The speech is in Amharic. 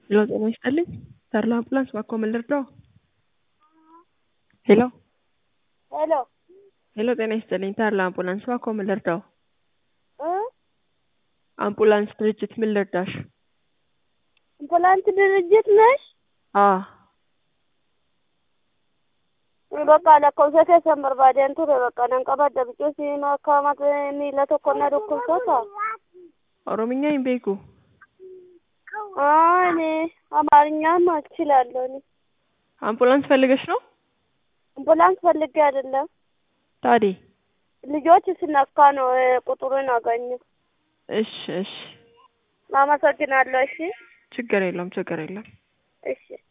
ሄሎ ጤና ይስጥልኝ ተድላ አምቡላንስ ባክዎ ምን ልርዳዎ? ሄሎ ሄሎ ሄሎ ጤና ይስጥልኝ ተድላ አምቡላንስ ባክዎ ምን ልርዳዎ? እ አምቡላንስ ድርጅት ምን ልርዳሽ? አምቡላንስ ድርጅት ነሽ? አዎ Bakka lakkoofsa keessan barbaadeen ture bakka nan qabadda biqiltuu akka miila tokko na dhukkubsata. ኦሮምኛ hin beeku እኔ አማርኛም እችላለሁ እኔ አምቡላንስ ፈልገሽ ነው? አምቡላንስ ፈልጌ አይደለም ታዲያ ልጆች ስነካ ነው እ ቁጥሩን አገኘሁ። እሺ እሺ አመሰግናለሁ። እሺ ችግር የለውም ችግር የለም እሺ